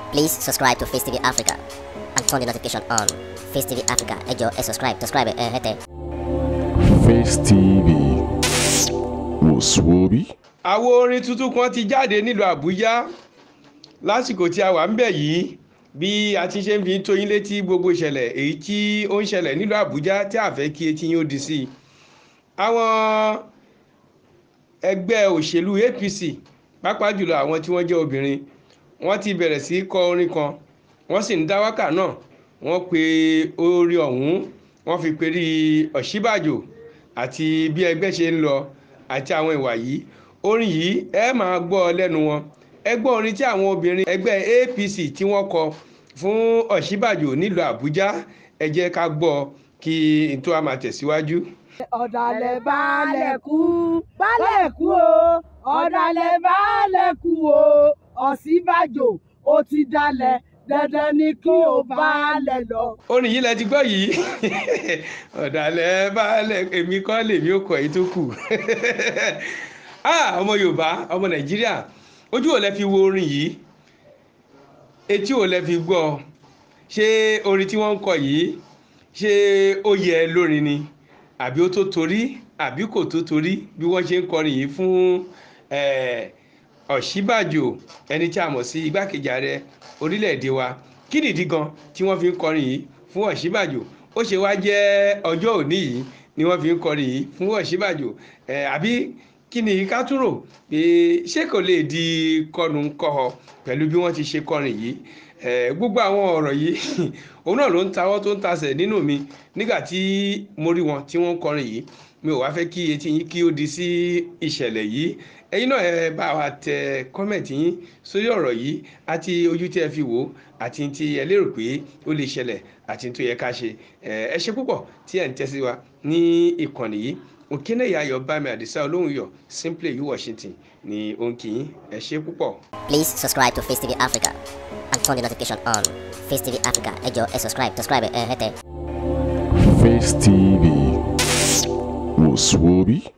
Please subscribe to Face TV Africa and turn the notification on. Face TV Africa, ẹ jọ̀ọ́ ẹ subscribe, subscribe ẹ hẹ́tẹ̀. Face TV wòsùwòbí. àwo orin tuntun kan ti jáde nílùú àbújá lásìkò tí a wà ń bẹ̀ yìí bí a ti ṣe ń fi tó yín létí gbogbo ìṣẹ̀lẹ̀ èyí tí ó ń ṣẹlẹ̀ nílùú àbújá tí a fẹ́ kí etí yín ó di sí i àwọn ẹgbẹ́ òṣèlú apc pàápàá jùlọ àwọn tí wọ́n jẹ́ obìnrin wọ́n ti bẹ̀rẹ̀ sí í kọ orin kan wọ́n sì ń dá wákà náà wọ́n pe orí ọ̀hún wọ́n fi perí ọ̀ṣíbàjò àti bí ẹgbẹ́ ṣe ń lọ àti àwọn ìwà yìí orin yìí ẹ máa gbọ́ ọ lẹ́nu wọn ẹ gbọ́ orin tí àwọn obìnrin ẹgbẹ́ apc tí wọ́n kọ fún ọ̀ṣíbàjò nílùú àbújá ẹ jẹ́ ká gbọ́ kí n tó a máa tẹ̀síwájú. ọ̀dàlẹ̀ baálẹ̀ kú baálẹ̀ kú o ọ̀dàlẹ̀ baálẹ̀ kú o ọ̀ṣínbàjò ó ti dalẹ̀ dandan ni kí o baálẹ̀ lọ. orin yìí lẹ ti gbọ́ yìí ọ̀dàlẹ̀ baálẹ̀ èmi kọ́ lèmi ó kọ̀ èyí tó kù ah ọmọ yorùbá ọmọ nàìjíríà ojú ò lẹ fi wo orin yìí etí ò lẹ fi gbọ́ ṣé orin tí wọ́n ń kọ yìí ṣé ó yẹ lórin ni àbí ó tó torí àbí kò tó torí bí wọ́n ṣe ń kọrin yìí fún eh, ọ̀ṣíbàjò ẹni tí a mọ̀ sí igbákejì ààrẹ orílẹ̀-èdè wa kí nìdí gan tí wọ́n fi ń kọrin yìí fún ọ̀ṣíbàjò ó ṣe wá jẹ́ ọjọ́ òní yìí ni wọ́n fi ń kọrin yìí fún ọ̀ṣíbàjò eh, àbí kí ni ká tún rò pé ṣé kò lè di kọnu kọhọ pẹ̀lú bí wọ́n ti ṣe kọrin yìí eh, gbogbo àwọn ọ̀rọ̀ yìí òun náà ló ń tawọ́ tó ń tasẹ̀ nínú mi nígbà tí mo rí wọn tí wọ́n ń kọrin yìí mi ò wá fẹ́ kí etí yín kí ó di sí ìṣẹ̀lẹ̀ yìí ẹ̀yin náà ẹ bá wa tẹ kọ́mẹ̀ntì yín sórí ọ̀rọ̀ yìí àti ojú tí ẹ fi wò ó àti tí ẹ lérò pé ó lè ṣẹlẹ̀ àti tó yẹ ká ṣe ẹ ṣe púpọ̀ tí ẹ ń tẹ́sí wa ní ìkànnì yìí òkínlẹ̀yà ayọ̀ bámi àdìsá olóhùn yọ simply you washington ni ó ń kí yín ẹ ṣe púpọ̀. Please subscribe to Face TV Africa and turn the notification on. Face TV Africa, ẹ jọ̀ọ́ ẹ subscribe, subscribe ẹ hẹ́tẹ̀. Face TV wòsùwòbí.